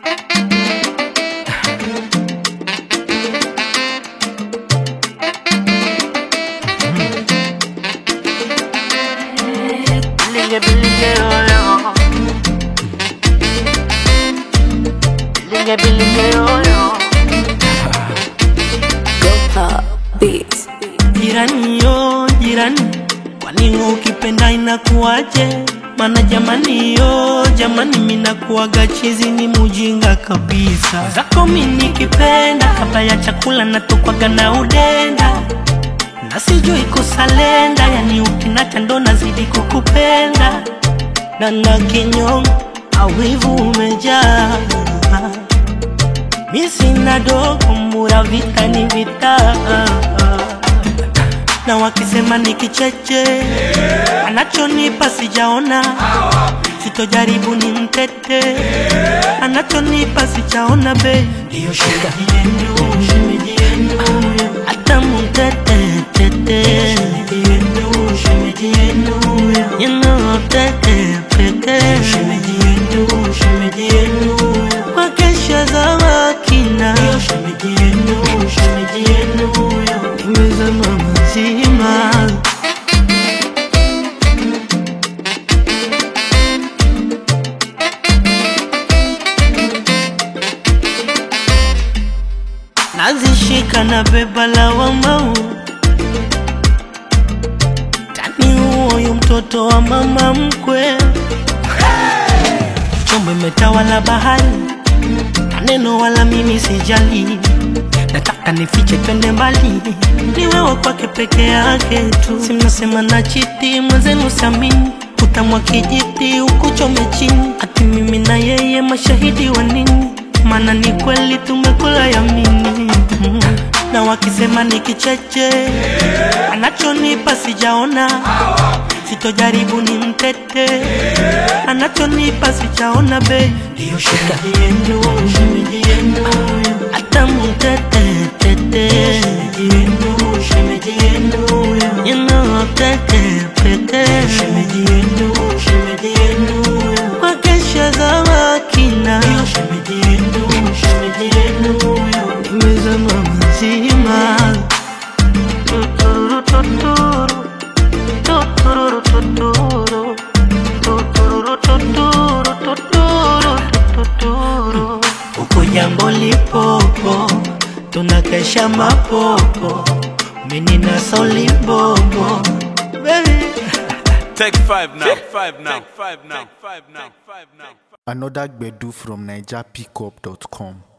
Bilinge bilinge yoyo Bilinge bilinge yoyo Beats. Jirani yo jirani, kwani ukipenda inakuwaje? Mana jamani yo jamani, minakuwaga chizi ni mujinga kabisa. Zako mi nikipenda, kabla ya chakula natokwaga na udenda na sijui kusalenda, yani ukinacha ndo nazidi kukupenda na na kinyongo awivu umejaa mi sina dogo mura vita ni vita na wakisema ni kicheche anachonipa sijaona sitojaribu ni mtete anachonipa sijaona be ndiyo shemeji yenu shemeji yenu hata mtete tete shemeji yenu shemeji yenu you know tete pete shemeji yenu shemeji yenu wakesha za wakina shemeji yenu shemeji yenu nimezama mazima nazishika na beba lawamau tani huoyu mtoto wa mama mkwe chombo imetawala bahari maneno wala mimi sijali nataka nifiche twende mbali ni wewe kwake peke yake tu simnasema na chiti mwenzenu samini utamwa kijiti ukuchome chini ati mimi na yeye mashahidi wa nini maana ni kweli tumekula yamini mm. na wakisema ni kicheche anachonipa sijaona sitojaribu ni mtete anachonipa sijaona be ndiyo shemeji yenu shemeji yenu hata mtete tete shemeji yenu shemeji yenu you know tete pete shemeji yenu shemeji yenu wakesha za wakina ndiyo shemeji yenu shemeji yenu nimezama mazima Tuturu tuturu Tuturu tuturu Tuturu tuturu Tuturu tuturu huko jambo lipopo tunakesha mapopo mini na solibobo baby Take five now. Take five now. Take five now. Take five now. Take five now. Another Gbedu from NigerPickup.com.